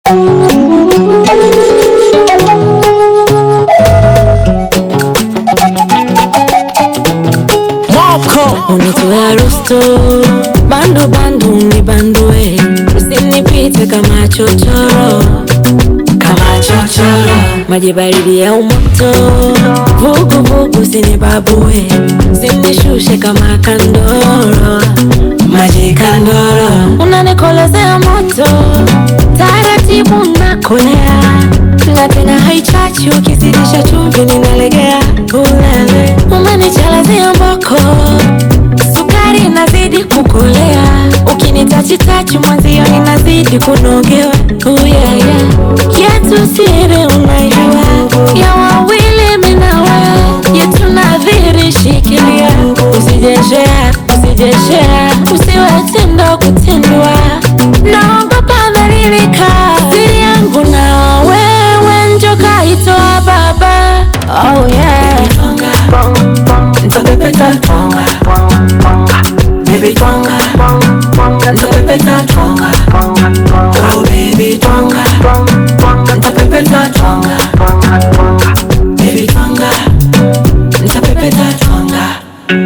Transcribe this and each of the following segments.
Unitoa rusto bando bando unibandue, usinipite kama chochoro, kama chochoro, maji baridi ya umoto, vugu vugu usinibabue, usinishushe kama kandoro, maji kandoro, unanikolezea moto taratibu, nakolea na tena haichachi, ukizidisha chumvi ninalegea. Ulele umenichalazia mboko, sukari inazidi kukolea, ukinitachitachi mwenzio ninazidi kunogewa. Oh yeah, yeah. Yetu siri unaijua, ya wawili minawe yetu nadhiri, shikilia usijeshea, usijeshea, usiwe tendo kutendwa, naogopa dhalilika, siri yangu na wewe njoka itoa baba. Oh yeah. Nitapepeta twanga Baby twanga Nitapepeta twanga Oh baby twanga Nitapepeta twanga Baby twanga Nitapepeta twanga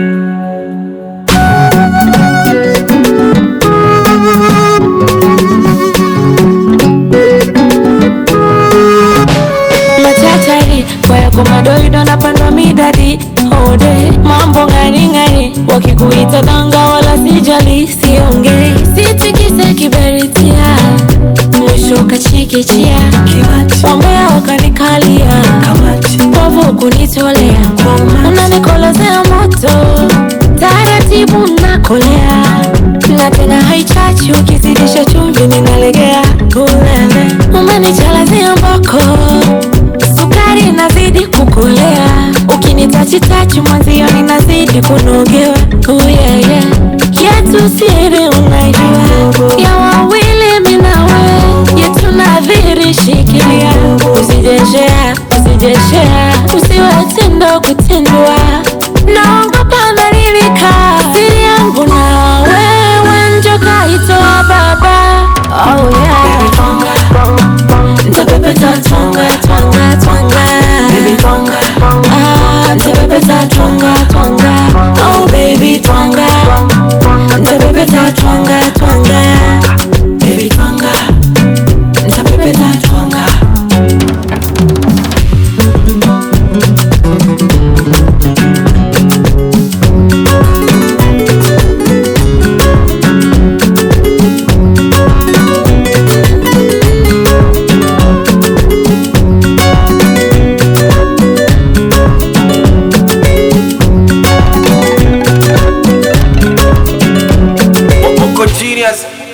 machachari kwayako madoido napandwa midadi ode mambo ng'aring'ari wakikuita danga wala sijali siongei sitikise kiberitia mwisho kachikichia Kiwati wambea wakanikalia Kamati povu kunitolea unanikolezea moto taratibu nakolea na tena haichachi ukizidisha chumvi ninalegea ulele umenichalazia mboko sukari inazidi kukolea ukinitachitachi mwenzio ninazidi kunogewa oh yeah, yeah. yetu siri unaijua ya wawili minawe yetu nadhiri shikilia usijeshea usijeshea usiwe tendo kutendwa naogopa dhalilika siri yangu na wewe njoka itoa baba oh yeah. Baby twanga Nitapepeta twanga twanga twanga Baby twanga ah, Nitapepeta twanga twanga Oh baby twanga Nitapepeta twanga twanga Baby twanga Nitapepeta twanga Uko genius